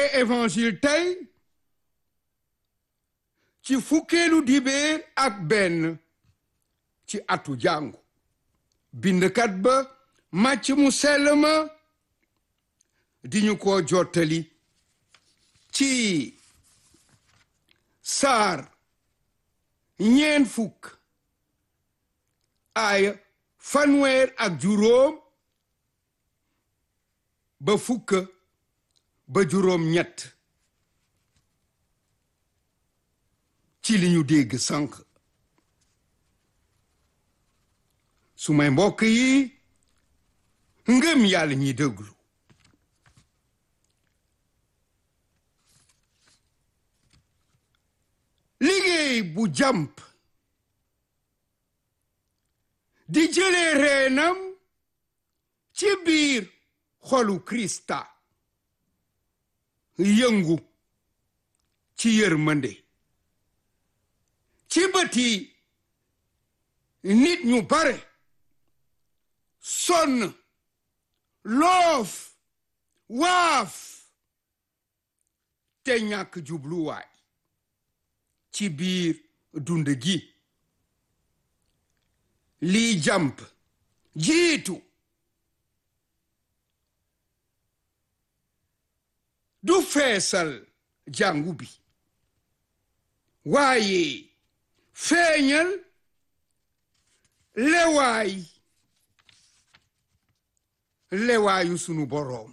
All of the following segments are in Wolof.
évangile tey ci fukkeelu dibéer ak benn ci atu jàngu bindkat ba màcc mu sell ma di ñu ko jottali ci saar ñeen fukk aaya fanweer ak juróom ba fukk ba juróom ñett ci li ñu dégg sànq su may mbokk yi ngëm yàlla ñi déglu liggéey bu jàmp di jëlee reenam ci biir xolu Krista yëngu ci yërmande ci bëti nit ñu bare sonn loof waaf te ñàkk jubluwaay ci biir dund gi lii jàmp jiitu du feesal jàngu bi waaye feeñal lewaay lewaayu sunu boroom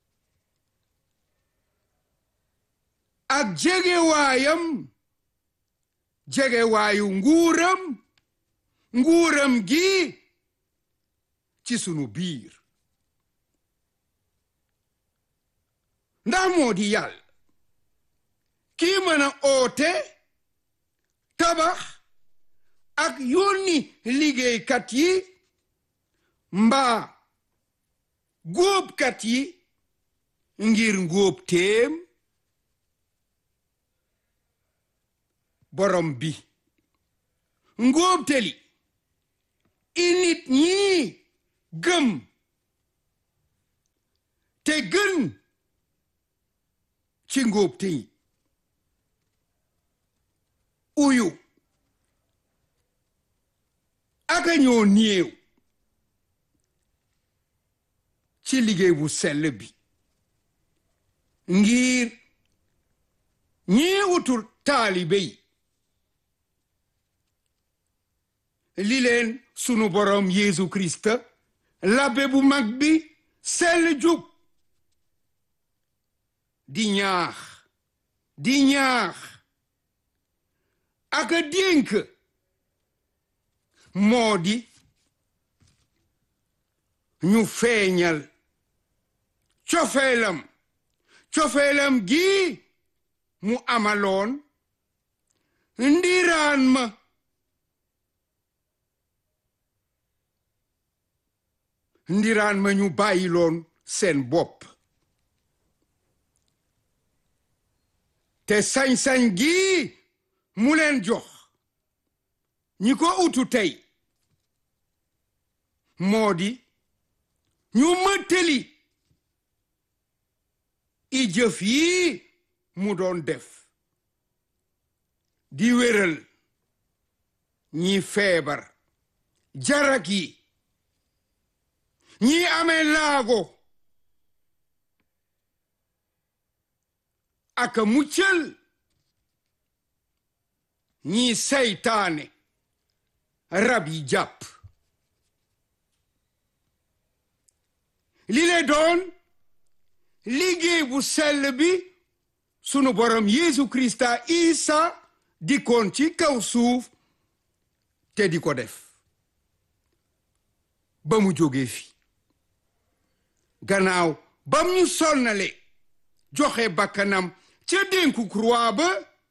ak jegewaayam jegewaayu nguuram nguuram gi ci sunu biir ndax moo di yàlla kii mën a oote tabax ak yónni liggéeykat yi mbaa góobkat yi ngir ngóob téem borom bi ngóobteli i nit ñi gëm te gën ci ngóobte yi uyu aka ñoo néew ci liggéey bu sell bi ngir ñii utul taalibe yi li leen sunu borom Yeesu Kirist labbe bu mag bi sell jub di ñaax di ñaax aka dénk moo di ñu feeñal cofeelam cofeelam gi mu amaloon ndiraan ma ndiraan ma ñu bàyyiloon seen bopp te sañ-sañ gi mu leen jox ñi ko utu tey moo di ñu mëttali i jëf yi mu doon def di wéral ñi feebar jarak yi ñi amee laago aka muccal ñi saytaane rab yi jàpp li le doon liggéey bu sell bi sunu borom Yeesu Krista Isa dikkoon ci kaw suuf te di ko def ba mu jógee fi gannaaw bam ñu sonnale joxe bakkanam ca dénku croix ba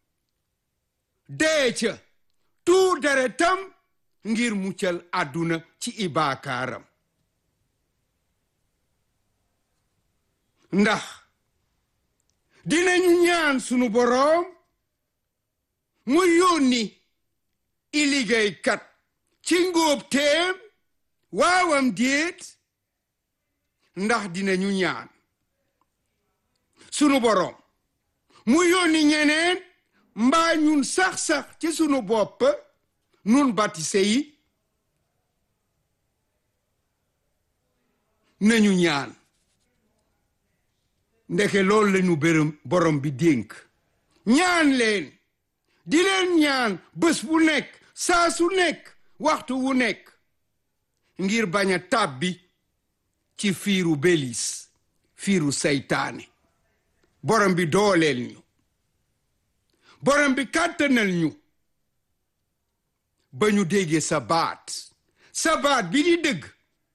dee ca tuur deretam ngir muccal àdduna ci ibaakaaram ndax dinañu ñaan sunu boroom mu yónni i liggéeykat ci ngóob teem waawam déet ndax dinañu ñaan sunu boroom mu yónni ñeneen mbaa ñun sax-sax ci sunu bopp nun batise yi nañu ñaan ndeke loolu lañu bërëm borom bi dénk ñaan leen di leen ñaan bés bu nekk saa su nekk waxtu wu nekk ngir bañ a tàbbi ci fiiru belis fiiru saytaane borom bi dooleel ñu borom bi kàttanal ñu ba ñu déggee sa baat sa baat bi di dëgg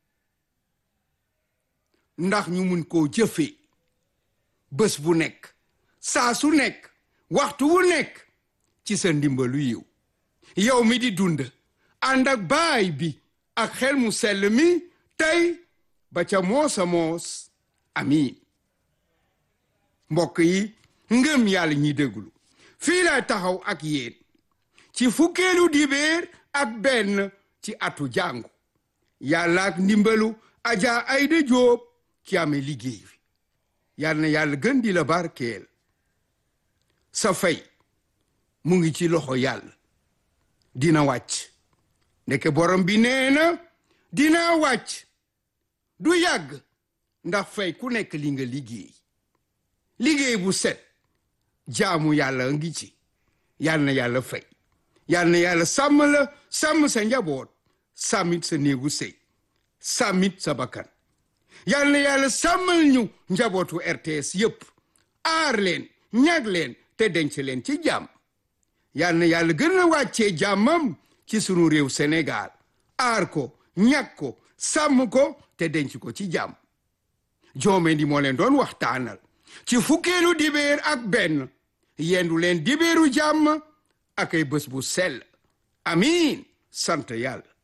ndax ñu mun koo jëfee bés bu nekk saa su nekk waxtu wu nekk ci sa ndimbalu yiw yow mi di dund ànd ak baay bi ak xel mu sell mi tey ba ca moosa moos amiin mbokk yi ngëm yàlla ñi déglu fii lay taxaw ak yéen ci fukkeelu dibéer ak benn ci atu jàngu yàlla ak ndimbalu aja ayda jóob ki amee liggéey bi yàlla na yàlla gën di la barkeel sa fay mu ngi ci loxo yàlla dina wàcc ndeke borom bi nee na dina wàcc du yàgg ndax fay ku nekk li nga liggéey liggéey bu set jaamu yàlla ngi ci yàlla na yàlla fay yàlla na yàlla sàmm la sàmm sa njaboot sàmmit sa néegu sëy sàmmit sa bakkan yàlla na yàlla sàmmal ñu njabootu RTS yépp aar leen ñag leen te denc leen ci jàmm yàlla na yàlla gën a wàccee jàmmam ci sunu réew Sénégal aar ko ñag ko sàmm ko te denc ko ci jàmm joome di moo leen doon waxtaanal ci fukkeelu dibéer ak benn yendu leen dibéeru jàmm ak ay bés bu sell amiin sant yàlla